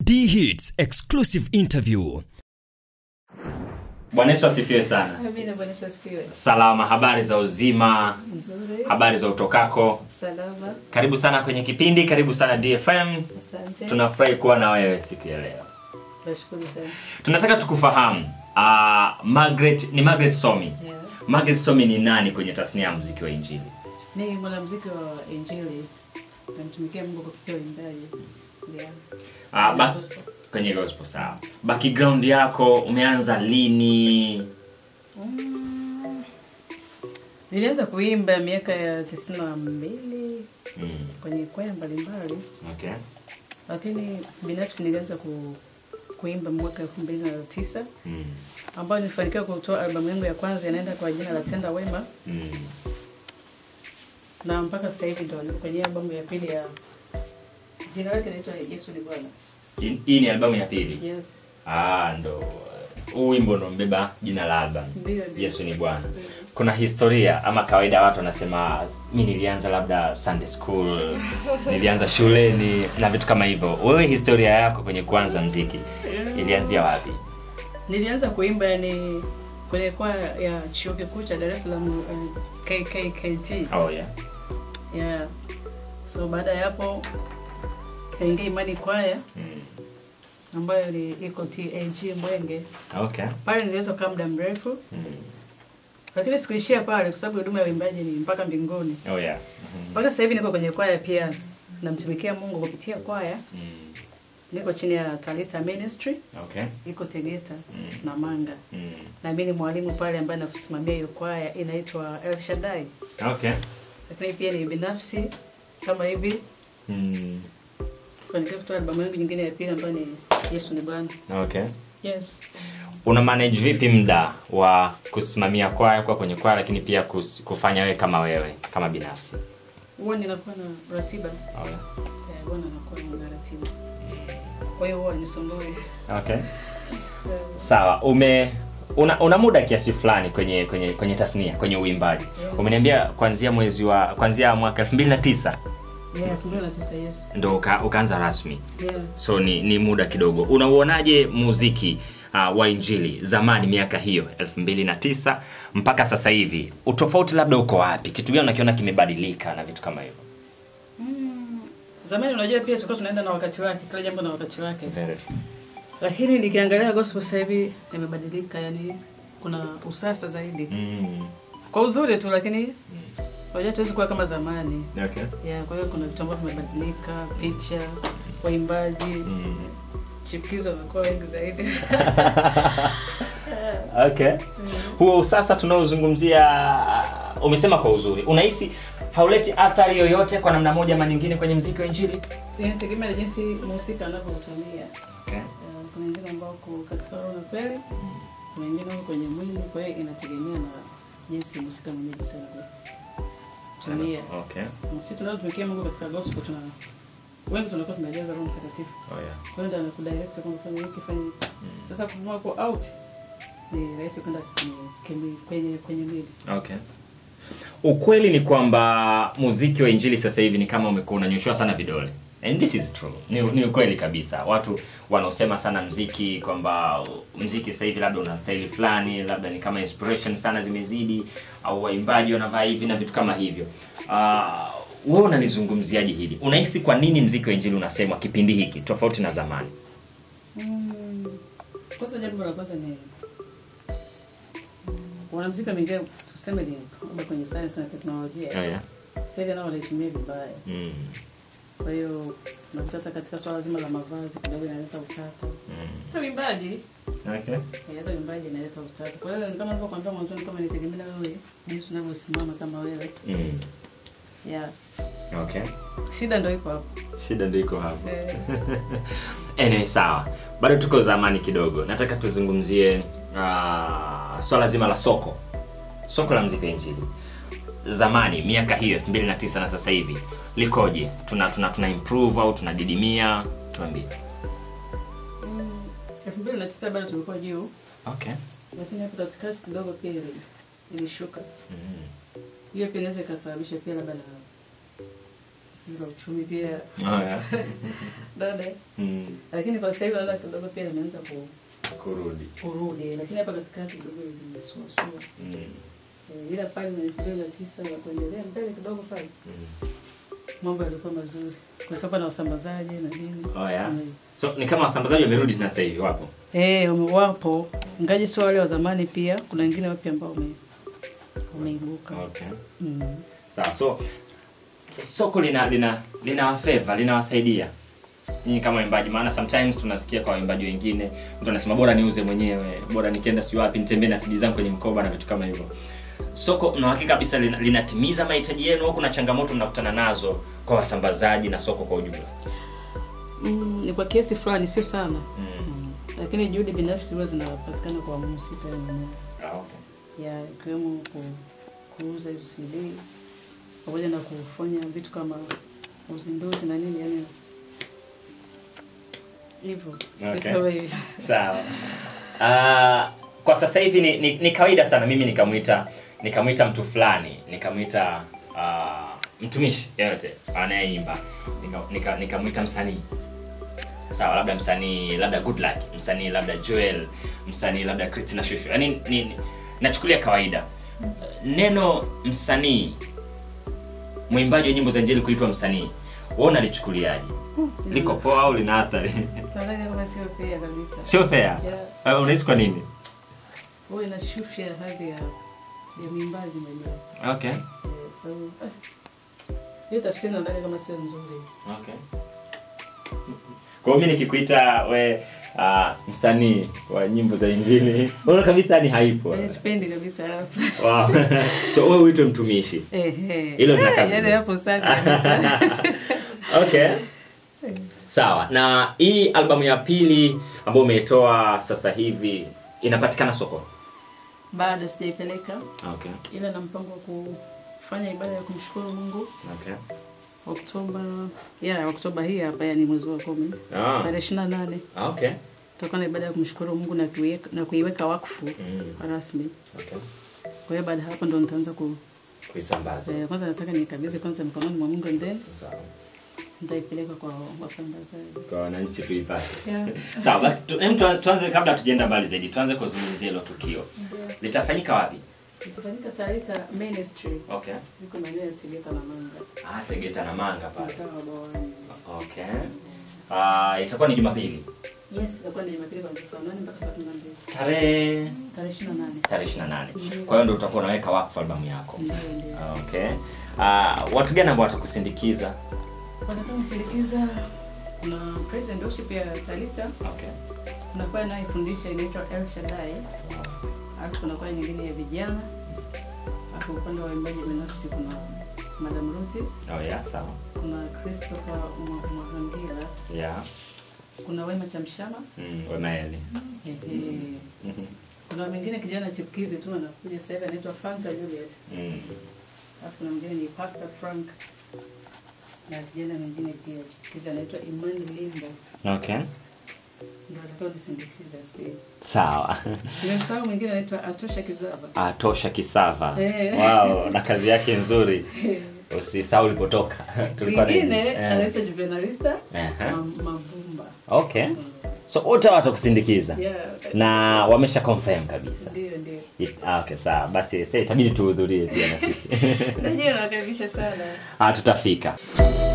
D Hits exclusive interview. Bwana Yesu asifiwe sana. Amina, Bwana Yesu asifiwe. Salama, habari za uzima, Nzuri. habari za utokako. Salama. Karibu sana kwenye kipindi, karibu sana DFM. Asante. Tunafurahi kuwa na wewe siku ya leo. Nashukuru sana. Tunataka tukufahamu. Uh, Margaret ni Margaret Somi. Yeah. Margaret Somi ni nani kwenye tasnia ya muziki wa Injili? Ni mwanamuziki wa Injili. Namtumikia Mungu kupitia uimbaji. Yeah. Uh, ba- Gospel. kwenye gospel sawa. Background yako umeanza lini? Mm. Nilianza kuimba miaka ya tisini na mbili Mm. kwenye kwaya mbalimbali, Okay. lakini binafsi nilianza ku, kuimba mwaka elfu mbili na tisa Mm. ambayo nilifanikiwa kutoa albamu yangu ya kwanza inaenda kwa jina la Tenda Wema, Mm. na mpaka sasa hivi ndo niko kwenye albamu ya pili ya jina lake inaitwa Yesu ni Bwana. Hii- Hii ni albamu ya pili. Yes. Ah, ndo huu wimbo ndo mbeba jina la album. Ndio, ndio. Yesu ni Bwana. Kuna historia ama kawaida watu wanasema mi nilianza labda Sunday school, nilianza shuleni na vitu kama hivyo. Wewe historia yako kwenye kuanza mziki ilianzia wapi? Nilianza kuimba yani kwenye kwaya ya chuo kikuu cha Dar es Salaam uh, KKKT. Oh yeah. Yeah. So baada ya hapo kaingia Imani kwaya Mm. ambayo ni iko TAG Mwenge. Okay. Pale niliweza kukaa muda mrefu, Mm. lakini sikuishia pale kwa sababu huduma ya uimbaji ni mpaka mbinguni. Oh yeah. Mhm. Mpaka sasa hivi niko kwenye kwaya pia, namtumikia Mungu kupitia kwaya. Mm. Niko chini ya Talita Ministry, Okay. iko Tegeta Mm. na Manga. Mm. na mimi ni mwalimu pale ambaye nasimamia hiyo kwaya inaitwa El Shaddai, Okay. lakini pia ni binafsi kama hivi Mm. kufanikiwa kutoa albamu yangu nyingine ya pili ambayo ni Yesu ni Bwana. Okay. Yes. Una manage vipi muda wa kusimamia kwaya kwa kwenye kwaya lakini pia kus- kufanya wewe kama wewe kama binafsi? Huwa ninakuwa na ratiba Oh yeah. eh, huwa ninakuwa na ratiba, kwa hiyo huwa nisumbui Okay. Sawa, ume una, una muda kiasi fulani kwenye kwenye kwenye tasnia, kwenye uimbaji. Yeah. Umeniambia kuanzia mwezi wa kuanzia mwaka 2009 yeah, elfu mbili na tisa yes. ndo uka, ukaanza rasmi. Yeah. So ni, ni muda kidogo. Unauonaje muziki uh, wa injili zamani miaka hiyo 2009 mpaka sasa hivi? Utofauti labda uko wapi? Kitu gani unakiona kimebadilika na vitu kama hivyo? Mm. Zamani unajua pia tulikuwa tunaenda na wakati wake, kila jambo na wakati wake, Very. lakini nikiangalia gospel sasa hivi imebadilika, yani kuna usasa zaidi Mm. kwa uzuri tu, lakini unajua tuwezi kuwa kama zamani. Okay. Yeah, kwa hiyo kuna vitu ambavyo vimebadilika, picha, waimbaji, Mm. chipukizo wamekuwa wengi zaidi. okay huo usasa tunaozungumzia umesema kwa uzuri unahisi hauleti athari yoyote kwa namna moja ama nyingine kwenye mziki wa injili Inategemea na jinsi mhusika anavyoutumia. okay. Uh, Kuna wengine ambao wako katika roho na kweli, kuna wengine wako kwenye mwili, kwa hiyo inategemea na jinsi mhusika mwenyewe jinsi anavyotumia. Okay. Sisi tunaotumikia Mungu katika gospel tuna wengi tunakuwa tumejaza Roho Mtakatifu. Oh, yeah. Kwa hiyo ndio anakudirect kwamba fanya hiki fanya hiki. Sasa kumua kwa out ni rahisi kwenda kwenye kwenye kwenye kwenye mwili. Okay. ukweli ni kwamba muziki wa injili sasa hivi ni kama umekuwa unanyoshewa sana vidole and this is true ni, ni ukweli kabisa watu wanaosema sana mziki kwamba mziki sasa hivi labda una staili fulani labda ni kama inspiration sana zimezidi au waimbaji wanavaa hivi na vitu kama hivyo uh, wewe unalizungumziaje hili unahisi kwa nini mziki wa injili unasemwa kipindi hiki tofauti na zamani Mm. Kwanza jambo la kwanza ni wanamuziki wameingia tuseme ni labda kwenye science na teknolojia. oh, yeah. Sasa hivi nao wanaitumia vibaya. mm. Kwa hiyo unakuta hata katika swala zima la mavazi kidogo inaleta utata. Mm. Hata uimbaji, Okay. eh, hata uimbaji inaleta utata. Kwa hiyo ni kama nilivyokuambia mwanzoni kama nitegemea na wewe jinsi unavyosimama kama wewe. Mm. Yeah. Okay. Shida ndio iko hapo. shida ndio iko hapo Eh, anyway, sawa bado tuko zamani kidogo nataka tuzungumzie uh, swala zima la soko soko la mziki wa injili zamani miaka hiyo 2009 na sasa hivi likoje tuna tuna tuna improve au tunadidimia tuambie mm, elfu mbili na tisa bado tulikuwa juu, okay lakini hapo katikati kidogo pia ili- ilishuka. mm. Hiyo pia inaweza ikasababisha pia labda na tatizo la uchumi pia Oh, yeah. dada, Mm. lakini kwa sasa hivi naona kidogo pia limeanza ku- kurudi kurudi, lakini hapa katikati kidogo limesuasua. mm. Eh, ila pale na elfu mbili na tisa ya kuendelea mbele kidogo pale Mm. mambo yalikuwa mazuri, kulikuwa na wasambazaji na nini. Oh, yeah. Mm. so ni kama wasambazaji wamerudi tena sasa hivi wapo Eh, wame- wapo ngaji sio wale wa zamani, pia kuna wengine wapya ambao wame wameibuka. okay. Mm. sawa so soko lina lina lina favor linawasaidia nyinyi kama waimbaji maana sometimes tunasikia kwa waimbaji wengine mtu anasema bora niuze mwenyewe bora nikienda sijui wapi nitembee na CD zangu kwenye mkoba na vitu kama hivyo soko mna hakika kabisa lina- linatimiza mahitaji yenu au kuna changamoto mnakutana nazo kwa wasambazaji na soko kwa ujumla Mm, ni kwa kiasi fulani, sio sana mm. mm. Lakini juhudi binafsi huwa zinapatikana kwa mhusika yeye mwenyewe ah, okay. ya ikiwemo ku, kuuza hizo CD pamoja na kufanya vitu kama uzinduzi na nini, yani hivyo Okay. vitu kama hivyo. sawa uh, kwa sasa hivi ni, ni, ni kawaida sana mimi nikamwita nikamwita mtu fulani nikamwita uh, mtumishi yoyote anayeimba nikamwita nika, nikamwita msanii sawa labda msanii labda good luck msanii labda joel msanii labda christina shushu yaani ni, ni, nachukulia kawaida neno msanii mwimbaji wa nyimbo za injili kuitwa msanii wewe unalichukuliaje liko poa au lina athari Nadhani kama sio fair kabisa. sio fair Yeah. uh, unahisi kwa nini Huwa inashusha hadhi ya ya mwimbaji mwenyewe. okay Eh, So eh, hiyo tafsiri nadhani kama sio nzuri. okay kwa hiyo mimi nikikuita we uh, msanii wa nyimbo za injili unaona kabisa ni haipo Eh, Sipendi kabisa hapo. wow. so wewe uitwe mtumishi Ehe. Hilo linakaa Eh, yaani vizuri. hapo safi kabisa. okay sawa na hii albamu ya pili ambayo umeitoa sasa hivi inapatikana sokoni Bado sijaipeleka okay ila na mpango wa kufanya ibada ya kumshukuru Mungu okay Oktoba, ya Oktoba hii hapa, yani mwezi wa kumi ah. tarehe ishirini na nane okay tutakuwa na ibada ya kumshukuru Mungu na kuiweka, na kuiweka wakfu Mm. rasmi. okay Kwa hiyo baada ya hapo ndo nitaanza ku kuisambaza eh, kwanza nataka nikabidhi kwanza mikononi mwa Mungu and then sawa nitaipeleka kwa wasambazaji. kwa wananchi tuipate Yeah. sawa basi tu, em, tu, tuanze kabla tujaenda mbali zaidi tuanze kuzungumzia hilo tukio litafanyika wapi Itafanyika Tarita Ministry okay iko maeneo ya Tegeta na Manga, ah tegeta na manga pale mtaa wa Bawani. okay ah itakuwa ni jumapili Yes, itakuwa ni Jumapili kuanzia saa nane mpaka saa kumi na mbili tarehe tarehe ishirini na nane. tarehe 28 Ndiyo. kwa hiyo ndio utakuwa unaweka wakfu albamu yako Ndio, ndio. okay ah watu gani ambao watakusindikiza Watakaonisindikiza kuna praise and worship ya Talita, okay kuna kwaya inayofundisha inaitwa El Shaddai, alafu kuna kwaya nyingine ya vijana, alafu upande wa waimbaji binafsi kuna Madam Ruti, oh yeah sawa kuna Christopher Mwa- Mwahangira, yeah kuna Wema Chamshama, mm, wemaeli ehe. kuna mwingine kijana chipukizi tu anakuja sasa hivi anaitwa Fanta Julius, mm. alafu kuna mwingine ni Pastor Frank na kijana mwingine pia chipukizi anaitwa Imani Limbo, okay ndio atakao nisindikiza siku hiyo. sawa Nimemsahau mwingine anaitwa Atosha Kizava. atosha kisava Eh. wow na kazi yake nzuri usisahau ulipotoka tulikuwa na Mwingine hizi. Eh. anaitwa Juvenalista Ehe. Mam- Mavumba. okay so wote watakusindikiza Yeah, na wamesha confirm kabisa ndio ndio. It- ah, okay sawa basi sasa itabidi tuhudhurie pia na sisi Najua nawakaribisha sana. ah, tutafika